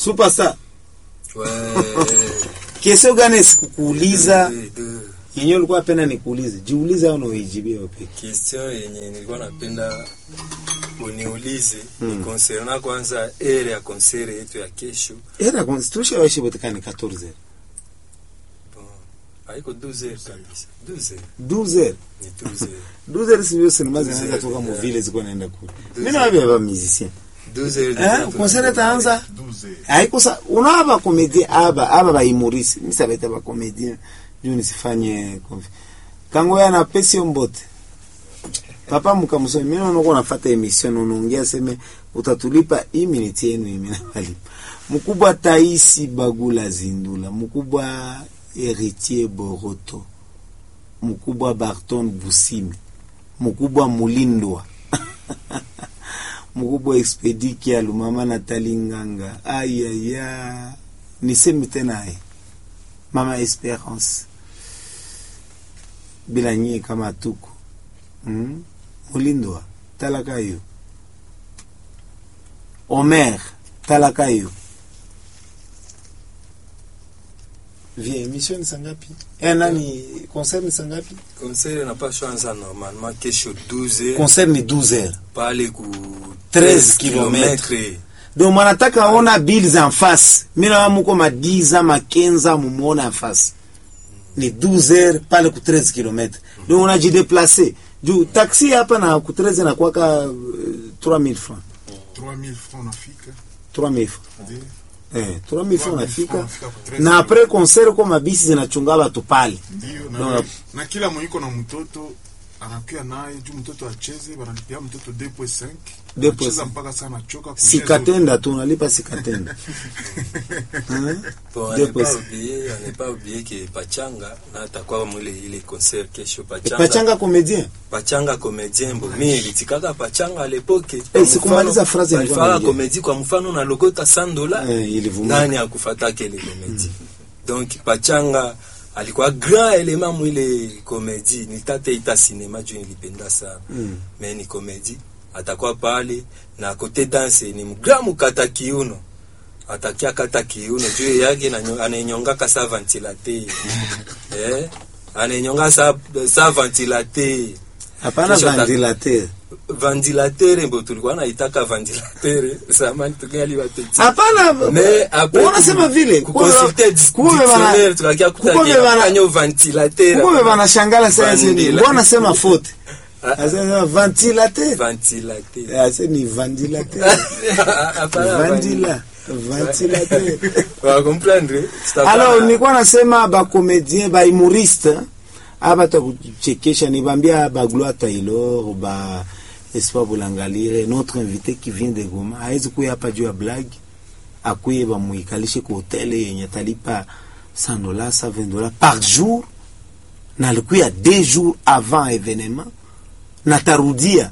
superstar Ouais. kesho gani sikukuuliza Deux, deux. yenyewe ulikuwa penda nikuulize jiulize au unaijibia wewe question yenye nilikuwa napenda uniulize ni concernant kwanza ere ya konsere yetu ya kesho era constitution waishi botekani 14 bon, haiko 12 heures kabisa 12 heures 12 heures ni 12 heures 12 heures sivyo sinema zinaanza 12 heures, toka mu yeah. vile ziko naenda kule 12 mimi na baba musicien 12 heures eh déjà concert itaanza 12 haiko sa una ba comédien aba aba ba humoriste mimi sabeta ba comédien juu nisifanye confi kango yana pesi mbote papa mkamusomi mimi naona uko nafuata emission unaongea seme utatulipa hii minute yenu mimi nalipa mkubwa Taisi Bagula Zindula mkubwa Heritier Boroto mkubwa Barton Busimi mkubwa Mulindwa mkubwa Expedi Kialu mama Natali Nganga ayaya nisemi tena ai mama Esperance bila nyie kama tuko mm? Mulindwa talaka hiyo Omer talaka hiyo vie emission ni sangapi eh nani concert ni sangapi concert inapaswa anza normalement kesho 12 heures concert ni 12 heures pale ku 13 kilometre donc mwanataka ona bills en face mina muko ma 10 ama 15 ama muona en face ni 12 heures pale ku 13 km donc unajideplace juu taxi hapa na ku 13 na kwaka uh, 3000 francs 3000 francs nafika 3000 francs ndio eh 3000 francs unafika unafika ku 13 na après concert kwa mabisi zinachunga watu pale ndio Ndio. na, na kila mwenyeko na mtoto anakuya naye juu mtoto acheze banalipia mtoto 2.5 2.5. Anacheza mpaka sana choka sikatenda tu unalipa sikatenda Hein? Bon, à Deux ne pas postes. oublier, à ne pas oublier que Pachanga na atakuwa mwile ile concert kesho Pachanga. pachanga comédien Pachanga comédien bo mimi nilitikaka Pachanga à l'époque. Eh, Kwa sikumaliza mfano, phrase nilikuwa walifanya naongea. comédie kwa mfano na lokota 100 dollars. eh, ilivuma Nani akufataka ile comédie? Donc Pachanga alikuwa grand element mwile comédie. Nitate ita cinema juu nilipenda sana. Mm. Mais ni comédie. Atakuwa pale na kote dance ni mgra mukata kiuno. Atakia kata kiuno juu yake na nyo- anayenyongaka sa ventilateur. eh? Anayenyonga sa sa ventilateur. hapana Kesho ta- ventilateur Ventilateur mbo tulikuwa naitaka ventilateur. Samani tungali wapeti. hapana Mais après unasema vile kuconsulter kuko dictionnaire tukakia kuko vile bana- kutakia ventilateur. kuko vile banashangala sasa ni Vandila. mbona sema faute Ah. asema ventilateur Ventilateur. ase ni ventilateur Hapana, vandila ventilateur Wa comprendre? Tutakuwa- alors nilikuwa nasema bacomédien bahumoriste aba takuchekesha nibambia bagloire taylor ba espoir bulangalire notre invité qui vient de goma hawezi kuya hapa juu ya blague akuye bamuikalishe ku hotele yenye talipa 100 dollars 120 dollars par jour na alikuya deux jours avant événement na tarudia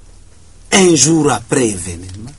un jour après événement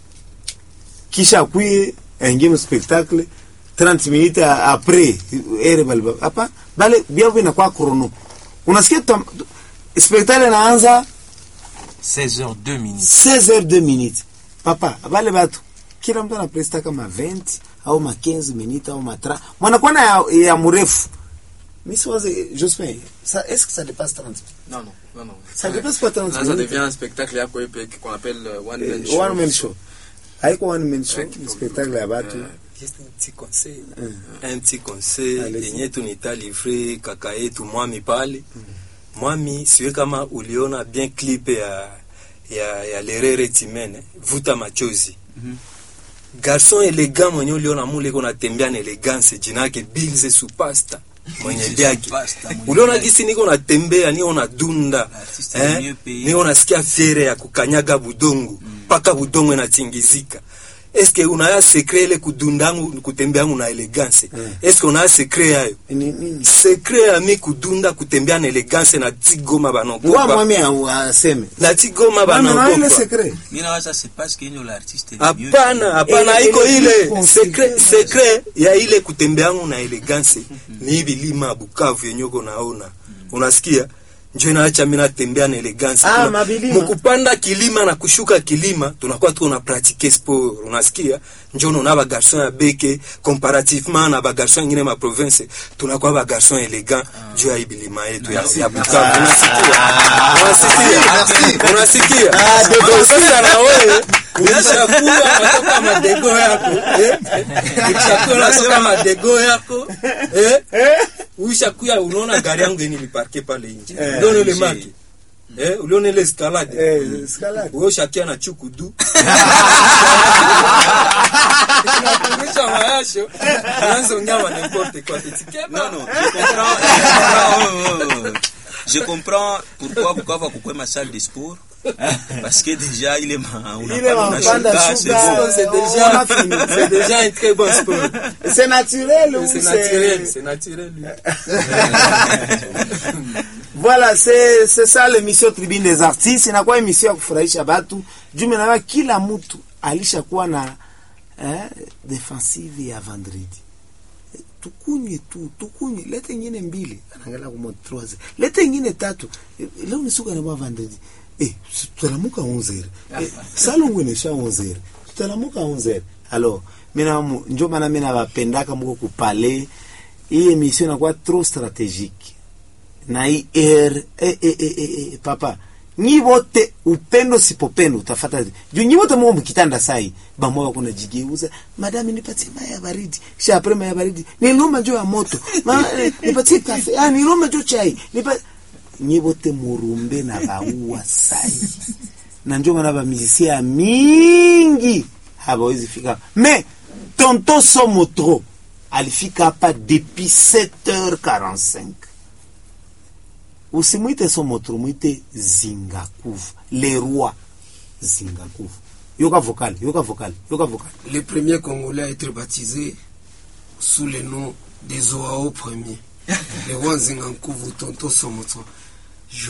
kisha akuye aingie mu spectacle 30 minutes a- après ere bali hapa bale biavu inakuwa chrono unasikia tam- spectacle inaanza 16h 2 minutes 16 heures 2 minutes papa bale batu kila mtu anapresta kama 20 au ma 15 minutes au ma 30 mwanakuwa na ya, ya mrefu mi siwaze Jospin ça est-ce que ça dépasse 30 minutes Non, non, non, non. ça dépasse pas 30 Là, ça minutes devient un spectacle yako épec qu'on appelle euh, one man Eh, show. one man show haiko one man show Ouais, ni spectacle ya batu Juste un petit conseil. Un petit conseil Allez-y. yenye tunita livre kaka yetu mwami pale. Mwami siwe kama uliona bien clip ya ya, ya Lerere Timene vuta machozi. Garçon elegant mwenye uliona mule kuna tembea na elegance jina yake Bilze Supasta mwenye byake. Supasta, mwenye Uliona byake. gisi niko natembea niko nadunda. Artiste le mieux Eh? payé. Niko nasikia fiere ya kukanyaga budongo mpaka budongo inatingizika. Eske unaya sekre ile kudundangu kutembeangu na elegance. Eske unaya sekre yayo? ni nini Sekre ya mi kudunda kutembea na elegance na tigoma ngwa banogopa. mwami a- aseme Na tigoma Mami, na ile banogopa. secret Mimi nawaza c'est parce que ndio l'artiste le mieux Hapana, hapana Ile- iko ile ile consider- sekre sekre ya ile kutembeangu na elegance ni hivi lima ya Bukavu yenye uko naona. Unasikia? njo inaacha mi natembea na elegance Ah, Tuna- mabilima. mukupanda kilima na kushuka kilima tunakuwa tuko na pratike sport unasikia njo unaona bagarson ya beke comparativement na bagarson ingine ma province tunakuwa bagarson elegant juu ya hii bilima yetu ya, ya Bukavu unasikia unasikia unasikia unasikia na wewe ulishakuwa unatoka madego yako eh? ulishakuwa unatoka madego yako eh? ulishakuya unaona gari yangu yenye liparke pale nje Eh, ndio ile nje. maki eh uliona ile escalade Eh, escalade. wewe ushakia na chukudu unakumisha mayasho unaanza ongea n'importe quoi etikema Non, non, je comprends. Oh, oh, oh. Je comprends pourquoi Bukavu a ma salle de sport. Parce que déjà, il est ma, on a Il est pas ma de bande à Nashuka, c'est Shuka. bon. c'est on déjà a fini. c'est déjà un très bon sport c'est naturel ou c'est naturel c'est naturel lui. Voilà, c'est c'est ça l'émission Tribune des Artistes. Inakuwa emission ya kufurahisha batu. Juu nawa kila mtu alishakuwa na eh, defensive ya vendredi. Eh, Tukunywe tu, tukunywe. Lete ingine mbili. Anaangalia kwa troise. Lete ingine tatu. Eh, Leo ni siku ya vendredi. Eh, tutalamuka 11h. Eh, salongo inesha 11h. Tutalamuka 11h. Alors, mina njo maana mimi nawapendaka mko kupale. Hii emission inakuwa trop stratégique na hii er eh, eh, eh, eh, eh, papa nyi wote upendo sipopendo utafata juu nyi wote mko mkitanda sai bamoya kuna jigeuza madami nipatie maya ya baridi kisha apre maya ya baridi niloma jo ya moto Ma, eh, nipatie kafe ah niloma jo chai nipa nyi wote murumbe na baua sai na njo maana ba musicien mingi hawawezi fika mais tonton Somotro alifika hapa depuis 7h45 usimwite Somotro mwite Zingakuvu le roi Zingakuvu yoka vocal yoka vocal yoka vocal Le premier Congolais à être baptisé sous le nom des Oao premiers. le roi Nzingankuvu Tonto Somoto.